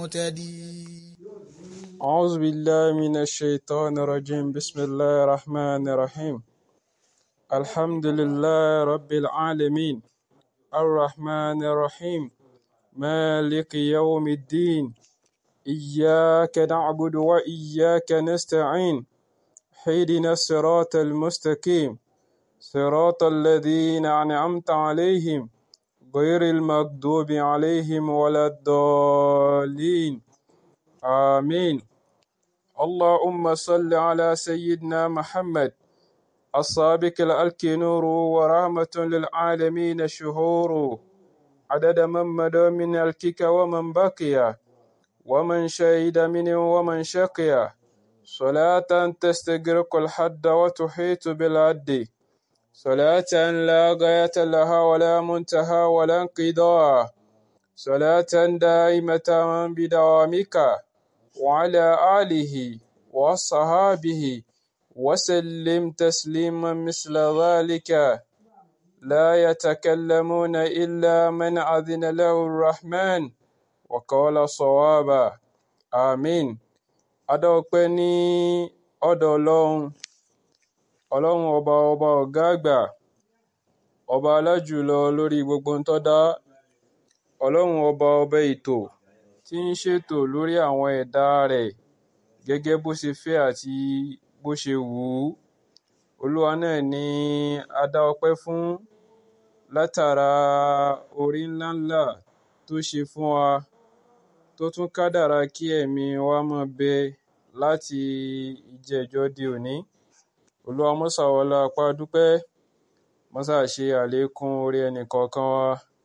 مهتدي أعوذ بالله من الشيطان الرجيم بسم الله الرحمن الرحيم الحمد لله رب العالمين الرحمن الرحيم مالك يوم الدين إياك نعبد وإياك نستعين اهدنا الصراط المستقيم صراط الذين أنعمت عليهم غير المغضوب عليهم ولا الضالين آمين اللهم صل على سيدنا محمد السابق الألك نور ورحمة للعالمين شهور عدد من مدى من الكك ومن بقي ومن شهد منه ومن شقي صلاة تستغرق الحد وتحيط بالعد صلاة لا غاية لها ولا منتهى ولا انقضاء صلاة دائمة بدوامك وعلى آله وصحابه وسلم تسليما مثل ذلك لا يتكلمون إلا من أذن له الرحمن وقال صوابا آمين adọ́pẹ́ ní ọ̀dọ̀ ọlọ́run ọlọ́run ọba ọba ọ̀gá àgbà ọba alájùlọ lórí gbogbo ń tọ́dá ọlọ́run ọba ọba ètò tí ń ṣètò lórí àwọn ẹ̀dá rẹ̀ gẹ́gẹ́ bó ṣe fẹ́ àti bó ṣe wù ú olúwa náà ni a dá ọpẹ́ fún látara orí ńláńlá tó ṣe fún wa tó tún kádàrá kí ẹ̀mí wa máa bẹ láti ìjẹ́jọ́ di òní olúwa mọ́sà wọlá apá dúpẹ́ mọ́sà ṣe àlékún orí ẹnì kọ̀ọ̀kan wa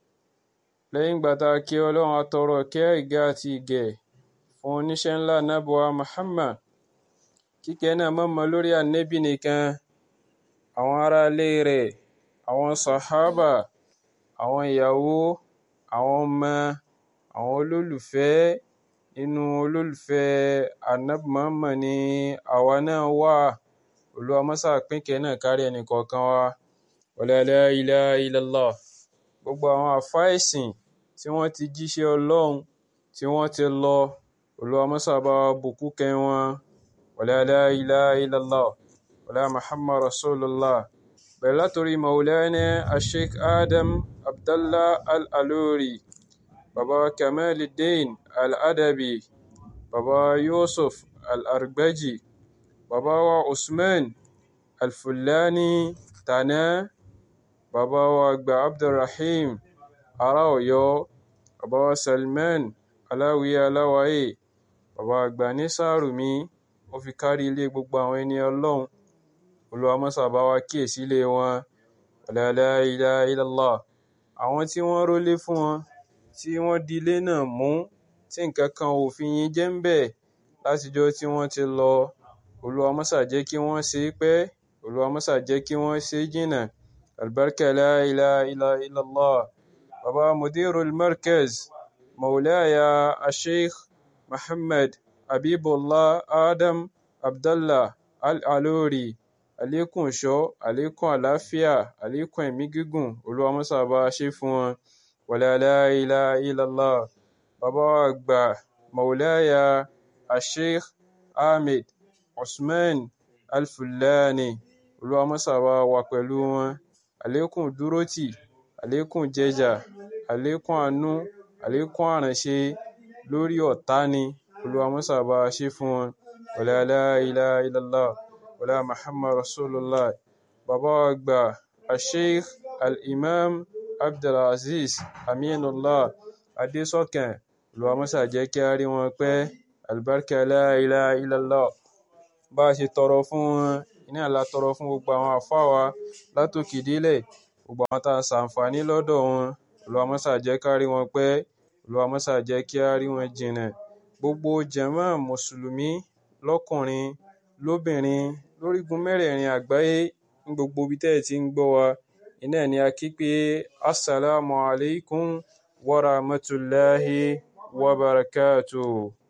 lẹ́yìn ìgbà tá a kí ọlọ́run atọrọ kẹ́ ìgẹ́ àti ìgẹ̀ fún oníṣẹ́ ńlá nábọ̀wá Muhammad kíkẹ́ náà mọ̀mọ́ lórí ànẹ́bì nìkan àwọn aráalé rẹ̀ àwọn sàhábà àwọn ìyàwó àwọn ọmọ àwọn olólùfẹ́ inú olólùfẹ́ ànábì Muhammad ni àwa náà wà olúwa mọ́sà pínkẹ́ náà kárí ẹnì kọ̀ọ̀kan wa wala la ilaha illallah gbogbo àwọn àfá ẹ̀sìn tí wọ́n ti jíṣẹ́ ọlọ́run tí wọ́n ti lọ olúwa mọ́sà bá wa bùkún kẹ́ wọn wala la ilaha illallah wala muhammad rasulullah bẹ̀rẹ̀ látòrí maulana asheik adam abdallah al-aluri baba kamaluddin al-adabi baba yusuf al-argbaji baba wa usman al-fulani tana bàbá wa àgbà abdulrahim ará ọ̀yọ́ bàbá wa salman aláwìyé aláwáyé bàbá àgbà ní sàrùmí ó fi kárí ilé gbogbo àwọn ẹni ọlọ́run olúwa mọ́sà bá wa kíyèsí ilé wọn la ilaha illallah àwọn tí wọ́n rólé fún wọn tí wọ́n di ilé náà mú tí nǹkan kan ò fi yín jẹ́ ń bẹ̀ látijọ́ tí wọ́n ti lọ olúwa mọ́sà jẹ́ kí wọ́n ṣe é pẹ́ olúwa mọ́sà jẹ́ kí wọ́n ṣe é jìnnà البركة لا إله إلا إلا الله بابا مدير المركز مولاي الشيخ محمد حبيب الله آدم عبد الله العلوري àlékún ìṣọ́ àlékún àlàáfíà àlékún ẹ̀mí gígùn olúwa mọ́sà bá a ṣe fún wọn wala la ilaha illallah bàbá wa àgbà maulaya asheikh ahmed usman alfulani olúwa mọ́sà bá wà pẹ̀lú wọn àlékún dúrótì àlékún jẹjà àlékún àánú àlékún àránṣe lórí ọ̀tá ni olúwa mọ́sà bá a ṣe fún wọn wala la ilaha illallah wala muhammad rasulullah bàbá wa àgbà asheikh al-imam abdulaziz aminullah adésọkàn olúwa mọ́sà jẹ́ kí a rí wọn pẹ́ albarka la ilaha illallah bá a ṣe tọrọ fún wọn iná la tọrọ fún gbogbo àwọn àfáà wa látòkè délẹ̀ gbogbo àwọn tá a ṣàǹfààní lọ́dọ̀ wọn olúwa mọ́sà jẹ́ ká rí wọn pẹ́ olúwa mọ́sà jẹ́ kí á rí wọn jìnnà gbogbo jàmáà mùsùlùmí lọ́kùnrin lóbìnrin lórígun mẹ́rẹ̀ẹ̀rin àgbáyé ní gbogbo ibi tẹ́ ẹ̀ ti ń gbọ́ wa iná ni a kí pé assalamu alaikum wa rahmatullahi wa barakatuh